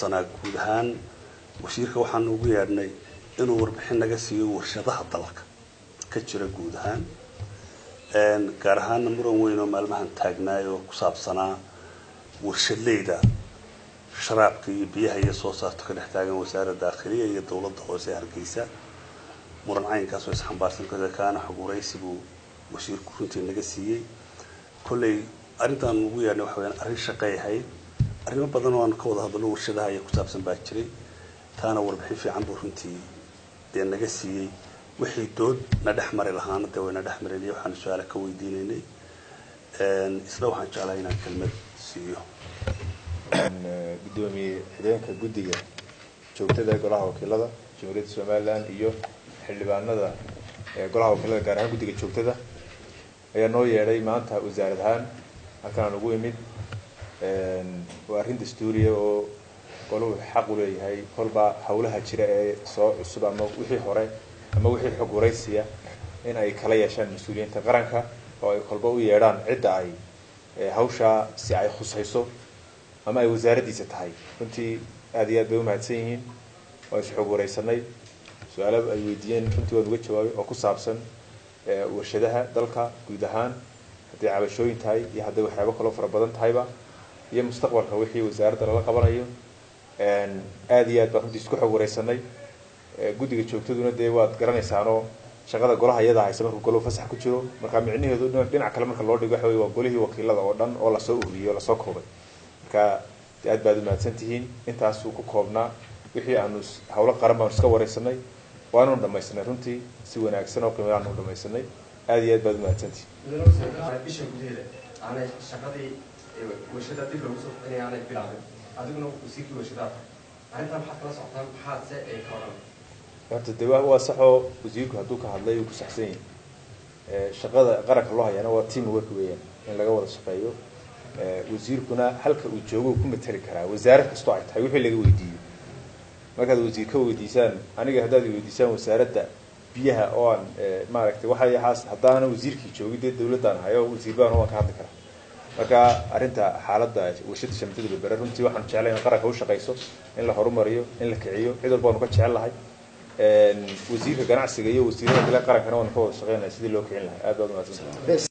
saabsanaa guud ahaan wasiirka waxaan ugu yeedhnay inuu warbixin naga siiyo warshadaha dalka ka jira guud ahaan gaar ahaana muran weyn oo maalmahan taagnaay oo ku saabsanaa warshadleyda sharaabka iyo biyaha iyo soo saarto ka dhex taagan wasaaradda daakhiliya iyo dowladda hoose ee hargeysa muran caynkaas oo isxambaarsan kada kaana xoguraysi buu wasiirku runtii naga siiyey kolley arrintaan ugu yeedhnay waxa weyaan arrin shaqay ahayd arrimo badan oo aan ka wada hadalno warshadaha iyo ku saabsan baa jiray taana warbixin fiican buu runtii dee naga siiyey wixii dood na dhex mari lahaana dee wayna dhex marinay waxaanu su-aala ka weydiinaynay isla waxaan jeclahay inaan kelmad siiyo gudoomiye xideenka guddiga joogtada golaha wakiilada jamhuuriyadda somalilan iyo xildhibaanada golaha wakiilada gaar ahaan guddiga joogtada ayaa noo yeedhay maanta wasaarad ahaan halkan aan ugu imid waa arrin dastuuriya oo golahu xaq u leeyahay kolba hawlaha jira ee soo cusub ama wixii hore ama wixii xog waraysiya in ay kala yeeshaan mas-uuliyiinta qaranka oo ay kolba u yeedhaan cidda ay hawshaa si ay khusayso ama ay wasaaraddiisa tahay runtii aada iyo aad bay umahadsan yihiin waa is xog waraysanay su-aalo ay weydiiyeen runtii waan uga jawaabay oo ku saabsan warshadaha dalka guud ahaan hadday cabashooyin tahay iyo hadday waxyaabo kaloo fara badan tahayba iyo mustaqbalka wixii wasaaradda lala qabanayo aada iyo aad baan runtii isku xog waraysanay guddiga joogtaduna dee waad garanaysaanoo shaqada golaha iyadaa haysa markuu golahu fasax ku jiro marka micnaheedu dhinac kale marka loo dhigo waxa wey waa golihii wakiilada oo dhan oo lasoo ururiyey oo lasoo koobay marka de aad baad umahadsan tihiin intaasuu ku koobnaa wixii aanu hawlo qaran baanu iska waraysanay waananu dhamaysanay runtii si wanaagsan oo qiimada aanu dhamaysanay aada iyo aad baad umahadsantihiin bisha gudaheeda aanay shaqadii warshada dib loogu soo bixinaya aanay bilaabin adiguna wasiirkii warshadaha arrintaa maxaad kala socotaan maxaad se ay ka odhan horta de waa saxoo wasiirku hadduu ka hadlay uu ku saxsan yahay shaqada qaranka loo hayaana waa team work weeyaan in laga wada shaqeeyo wasiirkuna halka uu joogo ku matali karaa wasaarad kastoo ay tahay wixii laga weydiiyo markaad wasiir ka weydiisaan aniga haddaad weydiisaan wasaaradda biyaha oo aan maaragtay waxay ahaas haddaana wasiirkii joogin dee dawladdaan hayo wasiir baan waan ka hadli karaa marka arrinta xaaladda warshada shamtada berbere runtii waxaan jeclay in qaranka u shaqayso in la horumariyo in la kiciyo cid walba waanu ka jecel lahay wasiirka ganacsiga iyo wasiirada kale qarankana waanu ka wada shaqeynaya sidii loo kicin lahay aad baad umahadsantahay